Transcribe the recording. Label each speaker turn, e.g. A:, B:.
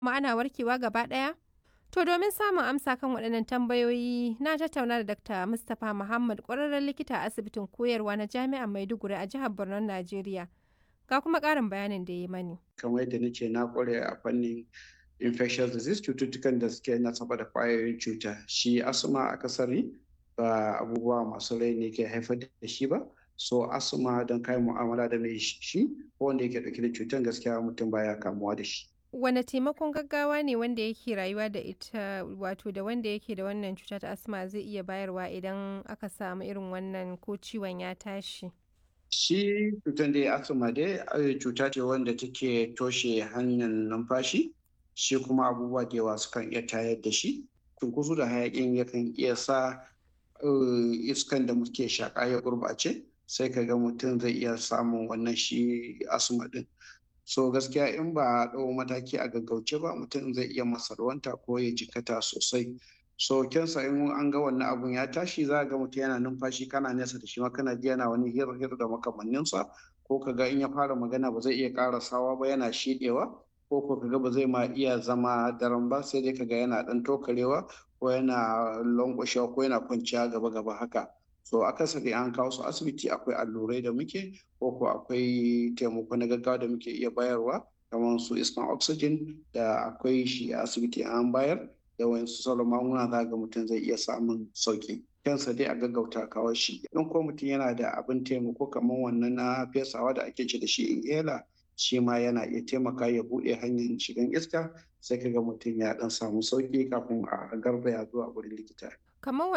A: kuma ana warkewa gaba ɗaya? To domin samun amsa kan waɗannan tambayoyi na tattauna da Dr. Mustapha Muhammad ƙwararren likita a asibitin koyarwa na Jami'ar Maiduguri a jihar Borno, Najeriya. Ga kuma ƙarin bayanin da ya mani.
B: Kamar yadda nace na ƙware a fannin infectious disease cututtukan da suke nasaba da ƙwayoyin cuta. Shi asma akasari ba abubuwa masu rai ne ke haifar da shi ba. So asma don kai mu'amala da mai shi ko wanda yake ɗauke da cutar gaskiya mutum baya kamuwa da shi.
A: Wane taimakon gaggawa ne wanda yake rayuwa da ita wato da wanda yake da wannan cuta ta asma zai iya bayarwa idan aka samu irin wannan ko ciwon ya tashi?
B: Shi cutar da asma dai cuta ce wanda take toshe hanyar numfashi shi kuma abubuwa da yawa sukan iya tayar da shi. Cunkoso da hayaƙin yakan iya sa iskan da muke shaƙa ya gurɓace sai ka ga mutum zai iya samun wannan shi asma ɗin. so gaskiya in ba a ɗau mataki a gaggauce ba mutum zai iya masarwanta ko ya jikata sosai so kyansa in an ga wannan abun ya tashi za ga mutum yana numfashi kana nesa da shi ma kana ji yana wani hir hir da makamanninsa ko ka ga in ya fara magana ba zai iya ƙarasawa ba yana shiɗewa ko ko ka ga ba zai ma iya zama daren ba sai dai ka ga yana ɗan tokarewa ko yana lankwashewa ko yana kwanciya gaba gaba haka so akasari an kawo su asibiti akwai allurai da muke ko ko akwai taimako na gaggawa da muke iya bayarwa kamar su iskan oxygen da akwai shi a asibiti an bayar da wayansu sauran magunguna za ga mutum zai iya samun sauki kansa dai a gaggauta kawo shi in ko mutum yana da abin taimako kamar wannan na fesawa da ake ce da shi inhaler shi ma yana iya taimaka ya buɗe hanyar shigan iska sai ka ga mutum ya ɗan samu sauki kafin a garzaya zuwa wurin likita.
A: Kamar